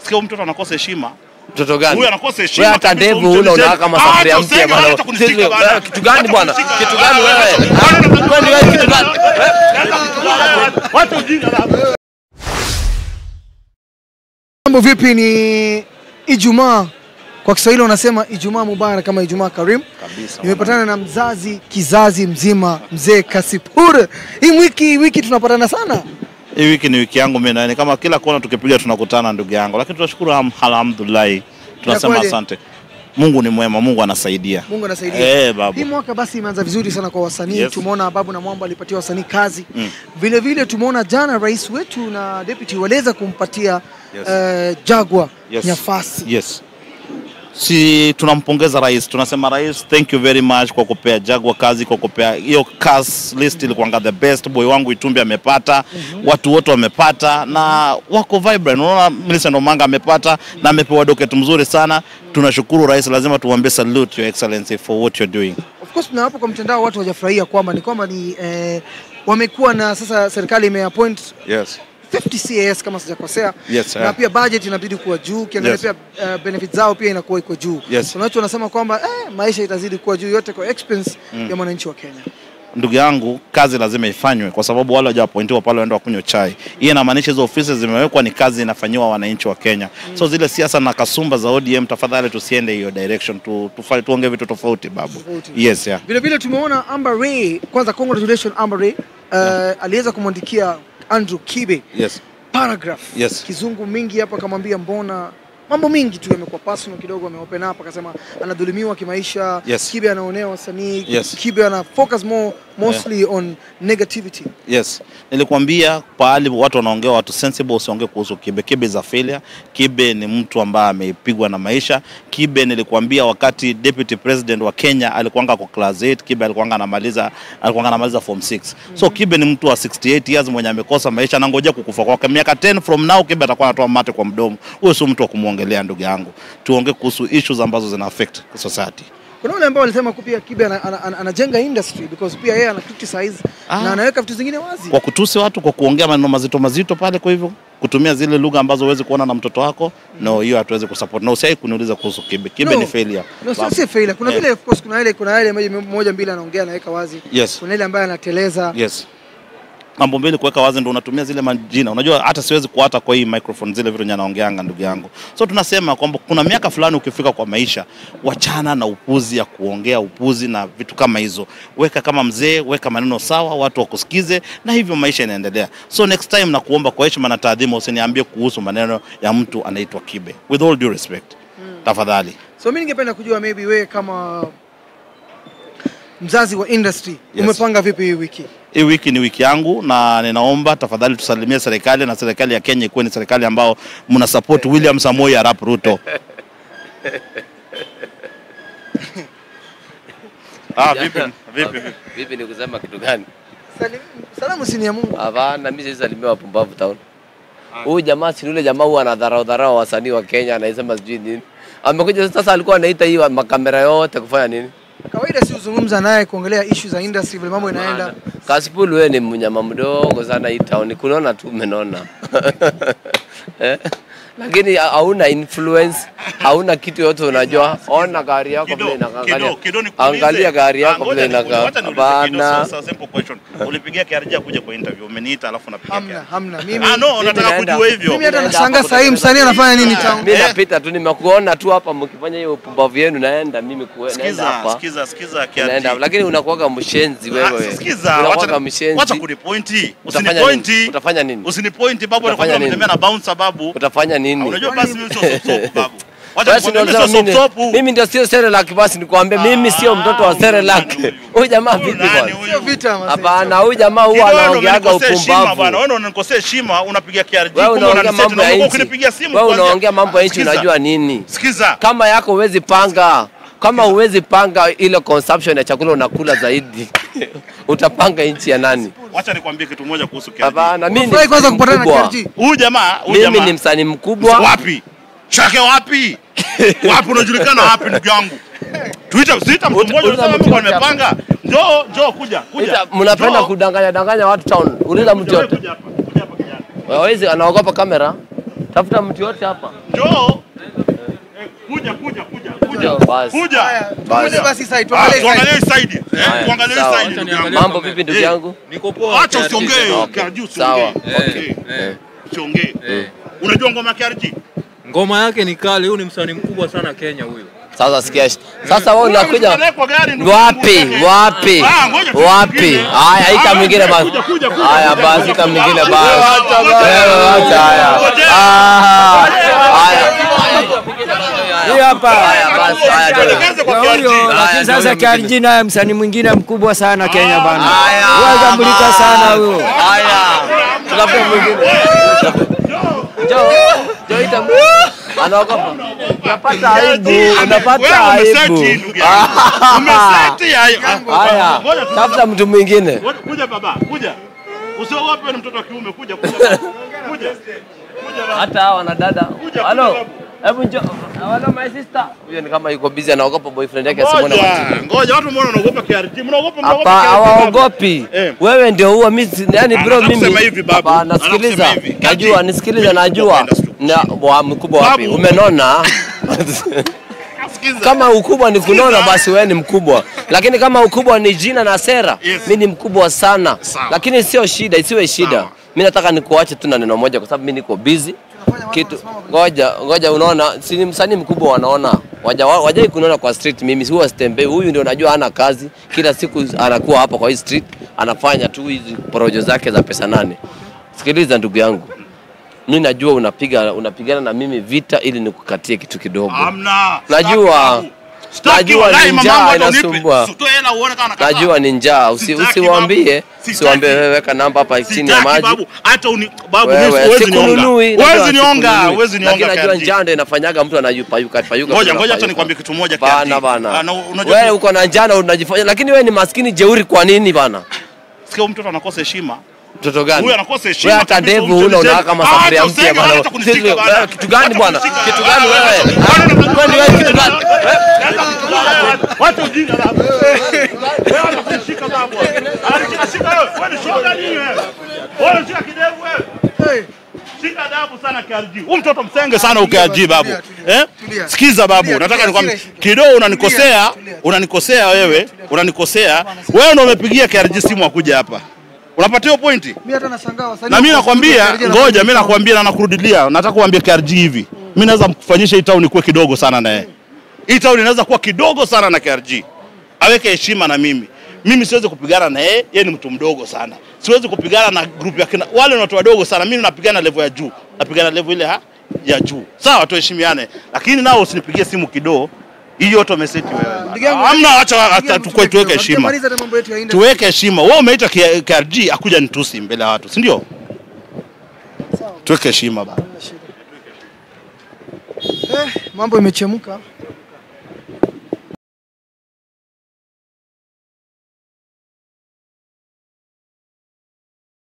Sikia huyu mtoto anakosa heshima. Mtoto gani? Huyu anakosa heshima Wewe hata kabisa, ndevu huyu huna mtoto unakaa mzee. kama Ah, safuria hata mpya usenge, bwana. hata kunishika Sisi- bwana. wewe kitu gani bwana? Hata kunishika. Kitu gani wewe? Ah, Kwani wewe kitu gani? Wacha ujinga baba. Mambo vipi? Ni Ijumaa, kwa Kiswahili wanasema Ijumaa Mubarak kama Ijumaa Karim. Kabisa. Nimepatana na mzazi kizazi mzima, mzee Kasipur. Hii wiki wiki tunapatana sana. Hii wiki ni wiki yangu mimi na ni kama kila kona tukipiga tunakutana ndugu yangu, lakini tunashukuru ham- alhamdulillah, tunasema Inakuwaje? asante. Mungu ni mwema, Mungu anasaidia. Mungu anasaidia. Eh, babu. Hii mwaka basi imeanza vizuri sana kwa wasanii. Yes. Tumeona Babu na Mwamba alipatia wasanii kazi. Mm. Vile vile tumeona jana rais wetu na deputy waliweza kumpatia Yes. eh, Jagwa Yes. nafasi. Yes. Si tunampongeza rais, tunasema rais, thank you very much kwa kupea Jagwa kazi, kwa kupea hiyo cast list ilikuwanga the best. Boy wangu Itumbi amepata, watu wote wamepata na wako vibrant. Unaona Millicent Omanga amepata na amepewa docket mzuri sana. Tunashukuru rais, lazima tuambie salute your excellency for what you're doing. Of course na hapo kwa mtandao watu hawajafurahia kwamba ni kwamba ni eh, wamekuwa na sasa serikali imeappoint Yes. 50 CAS kama sijakosea Yes, na eh. pia budget inabidi kuwa juu ukiangalia Yes. pia uh, benefit zao pia inakuwa iko juu Yes. kuna watu wanasema kwamba eh, maisha itazidi kuwa juu yote kwa expense ya mwananchi wa Kenya ndugu yangu, kazi lazima ifanywe kwa sababu wale wajawapointiwa pale waenda wakunywa chai. Hii inamaanisha hizo ofisi zimewekwa, ni kazi inafanyiwa wananchi wa Kenya. So zile siasa na kasumba za ODM, tafadhali tusiende hiyo direction, tu, tufanye tuongee vitu tofauti babu. Tofauti. Yes, yeah. vile vile tumeona Amber Ray kwanza congratulations Amber Ray uh, aliweza kumwandikia Andrew Kibe Yes. paragraph Yes. kizungu mingi hapa akamwambia mbona mambo mingi tu yamekuwa personal kidogo ameopen up akasema anadhulumiwa kimaisha Yes. Kibe anaonea wasanii Yes. Kibe ana focus more mostly on negativity Yes. Nilikwambia pahali watu wanaongea watu sensible usiongee kuhusu Kibe. Kibe is a failure. Kibe ni mtu ambaye amepigwa na maisha. Kibe nilikwambia wakati deputy president wa Kenya alikuanga kwa class 8, Kibe alikuanga anamaliza alikuanga anamaliza form 6. So Kibe ni mtu wa 68 years mwenye amekosa maisha anangojea kukufa kwake. Miaka 10 from now Kibe atakuwa anatoa mate kwa mdomo. Huyo sio mtu wa kumwongelea ndugu yangu. Tuongee kuhusu issues ambazo zina affect society. kuna wale ambao walisema ku pia Kibe ana- ana- ana- anajenga industry because pia yeye ana criticize Ah. na anaweka vitu zingine wazi kwa kutusi watu, kwa kuongea maneno mazito mazito pale. Kwa hivyo kutumia zile lugha ambazo huwezi kuona na mtoto wako, no, hiyo hatuwezi kusupport. Na usiai kuniuliza kuhusu Kibe. Kibe No. ni failure. No, sio Babu. sio failure. Kuna Eh. vile of course kuna ile kuna ile moja moja mbili anaongea anaweka wazi. Yes. Kuna ile ambaye anateleza. Yes. Mambo mbili kuweka wazi ndo unatumia zile majina. Unajua hata siwezi kuata kwa hii microphone zile vitu nyanaongeanga ndugu yangu. So tunasema kwamba kuna miaka fulani ukifika kwa maisha, wachana na upuzi ya kuongea upuzi na vitu kama hizo. Weka kama mzee, weka maneno sawa, watu wakusikize na hivyo maisha inaendelea. So next time na kuomba kwa heshima na taadhima usiniambie kuhusu maneno ya mtu anaitwa Kibe. With all due respect. Tafadhali. So mimi ningependa kujua maybe wewe kama mzazi wa industry Yes. umepanga vipi hii wiki? Hii wiki ni wiki yangu na ninaomba tafadhali tusalimie serikali na serikali ya Kenya ikuwe ni serikali ambao mna support William Samoei Arap Ruto. ah, vipi, vipi, vipi? Vipi ni kusema kitu gani? Salim, salamu si ni ya Mungu. Hapana, mimi sisi salimia wapumbavu town. Huyu jamaa si yule jamaa huwa anadharau dharau wasanii wa Kenya anasema sijui nini. Amekuja sasa alikuwa anaita hii wa- makamera yote kufanya nini? Kawaida si uzungumza naye kuongelea issue za industry vile mambo inaenda. Kasipul wewe ni mnyama mdogo sana hii town. Kunaona tu umenona. eh? Lakini ha- hauna influence, hauna kitu yote unajua. Ona gari yako vile inakaa. Angalia, angalia gari yako vile inakaa. Hapana. Ulipigia kiarjia kuja kwa interview, umeniita alafu napigia Hamna, kiarjia. hamna. Mimi Ah, no, Mimi nataka naenda- kujua hivyo. mimi hata Naenda nashangaa hapo sasa hii msanii anafanya nini Ah, town? Mimi napita tu nimekuona tu hapa mkifanya hiyo upumbavu yenu naenda mimi kue, naenda Sikiza, hapa. sikiza, sikiza Naenda, kiarjia. lakini unakuwaga mshenzi Ah, wewe. Sikiza, Unakuwaga wacha mshenzi. wacha kunipointi. Utafanya Usinipointi. nini? Utafanya nini? Usinipointi babu, Utafanya anakwambia nini? umetembea na bouncer babu. Utafanya nini? Unajua basi mimi sio soap babu. Wacha Basi ndio nikwambie mimi nasema sio mimi, soap. mimi ndio sio Serelak basi nikwambie mimi sio mtoto wa Ah, Serelak. huyu Huyu jamaa Huyu vipi nani bwana? huyu? Sio vita mzee. Hapana, huyu jamaa huwa Kidogo anaongeaga umenikosea heshima bwana. upumbavu. Wewe unanikosea heshima, unapiga KRG Wewe kumbe unaongea unaniseti mambo na ya Mungu nchi. ukinipigia simu Wewe kwanza. unaongea mambo ya nchi Sikiza, unajua nini? Sikiza. Kama yako huwezi panga kama huwezi panga ile consumption ya chakula unakula zaidi utapanga nchi ya nani? Wacha nikwambie kitu moja kuhusu KRG. Hapana, mimi ni Furahi kwanza msanii kupatana na mkubwa. KRG. Huyu jamaa, huyu Mimi jamaa. ni msanii mkubwa. Wapi? Chake wapi? Wapi unajulikana wapi ndugu yangu? Tuita tuita mtu Uta- mmoja uliza unasema mtu Mungu yote hapa. amepanga. Njoo, njoo kuja, kuja. Ita- Mnapenda Njoo. kudanganya danganya watu town. Uliza mtu Kuja, yote. kuja hapa. Kuja hapa kijana. Hawezi anaogopa kamera. Tafuta mtu yote hapa. Njoo. Eh, Kuja kuja kuja kuja. Njoo, basi. Kuja. Haya, Basi. tuende basi side, Ah, tuangalie tuangalie side. hii side. Eh, Haya, tuangalie hii sawa. side ndugu yangu. Mambo vipi ndugu Eh, yangu? Niko poa. Acha usiongee. Okay. KRG Sawa. usiongee. Okay. Eh, Usiongee. Unajua ngoma ya KRG? Ngoma yake ni kali, huyu ni msanii mkubwa sana Kenya huyu. Sasa sikia. Sasa wewe unakuja Unapelekwa gari, ndugu wapi? yangu. Wapi? Ah, ngoja tu Wapi? mwingine. Haya, ita Ah, mwingine basi. kuja, kuja, kuja, Haya kuja, basi, kuja. ita mwingine Ah, basi. acha basi. Wewe acha haya. Ah, Haya. Hii hapa. Haya basi, haya tena. Tuelekeze kwa Na KRG. huyo Haya, lakini ndio sasa huyo mwingine. KRG naye msanii mwingine mkubwa sana Kenya bana. Haya. Huyo atambulika sana huyo. Haya. Tunafuta mwingine. Njoo. Njoo ita mwingine. Anaogopa. Unapata aibu, unapata Wewe umeseti, aibu. ndugu yangu. Umeseti, haya. Haya. Ngoja tu- Tafuta mtu mwingine. Ngoja- Kuja baba, kuja. Usiogope wewe ni mtoto wa kiume, kuja kuja. Kuja. Kuja baba. hata hawa na dada Kuja, halo kuja, hebu njoo halo my sister huyo ni kama yuko busy anaogopa boyfriend yake asimwone kwa Ngoja, TV. ngoja watu mbona wanaogopa KRG? Mnaogopa mnaogopa hapa KRG, baba? hawaogopi Eh. wewe ndio huwa mimi yani bro Anataka mimi kusema hivi, babu. Hapa, Anataka nasikiliza kusema hivi. najua Kaji. nisikilize Mimi najua mkubwa na wa mkubwa wapi Babu. umenona Sikiza. kama ukubwa ni kunona basi wewe ni mkubwa lakini kama ukubwa ni jina na sera Yes. mi ni mkubwa sana Sawa. lakini sio shida isiwe shida Sawa. mi nataka nikuache tu na neno moja kwa sababu mi niko busy kitu ngoja ngoja unaona si ni msanii mkubwa wanaona waja wajai kunaona kwa street mimi huwa sitembei huyu ndio najua hana kazi kila siku anakuwa hapa kwa hii street anafanya tu hizi porojo zake za pesa nane sikiliza ndugu yangu mi najua unapiga unapigana na mimi vita ili nikukatie kitu kidogo Hamna. Najua. Staki, Staki Najua wallahi, ni mamangu njaa hata unipe. inasumbua. Usitoe hela uone kama nakataa. najua ni njaa Usi, Sitaki, usiwaambie babu. Sitaki. usiwaambie wewe weka namba hapa chini ya Sitaki, maji babu. Hata uni babu Wewe, mimi huwezi nionga. sikununui, najua Huwezi nionga, sikununui. huwezi lakini nionga. najua KRG. njaa ndio inafanyaga mtu anayupayuka payuka Ngoja ngoja tunapayuka. hata nikwambie kitu moja bana KRG. bana Ah, na unajua wewe uko na njaa na unajifanya lakini wewe ni maskini jeuri kwa nini bana sikia huyu mtoto anakosa heshima. mtoto gani Huyu anakosa heshima. wewe hata kabisa, ndevu huyu huna mtoto unawaka kama Ah, safuria hata mpya usenge, bana hata kunishika Sisi- bana. wewe kitu gani Hata bwana kunishika. kitu gani Ah, wewe wewe. kwani wewe kitu gani Wacha ujinga babu. Wewe unakunishika babu. Alishika shika wewe. Wewe ni shoga nini wewe? Wewe unashika kidevu wewe. Hey, Shika adabu sana KRG. Huyu mtoto msenge sana huyu KRG babu. Tulia, tulia, Eh? tulia. Sikiza babu, Tulia, nataka tulia, nikwambie tulia. kidogo unanikosea, Tulia, tulia. unanikosea wewe, unanikosea. Wewe ndio umepigia KRG simu akuja hapa. Unapatia hiyo pointi? mimi hata nashangaa wasanii. Na mimi nakwambia, KRG ngoja mimi anafanya nakwambia na nakurudilia, nataka kuambia KRG hivi. Mimi naweza mkufanyisha hii town ikuwe kidogo sana na yeye. Hii town inaweza kuwa kidogo sana na KRG. Aweke heshima na mimi. Mimi siwezi kupigana na yeye, yeye ni mtu mdogo sana. Siwezi kupigana na group ya kina wale ni watu wadogo sana. Mimi napigana level ya juu. Napigana level ile ha? ya juu. Sawa, tuheshimiane. Lakini nao usinipigie simu kidogo. Hii yote umeseti wewe. Ndugu yangu, bana. Hamna, acha ndugu hata yangu, tukue tuweke tulia, heshima. hatujamaliza hata mambo yetu ya industry. Tuweke heshima. Wewe umeita K- KRG akuja nitusi mbele ya watu, si ndio? Tuweke heshima bana. Eh, mambo imechemka.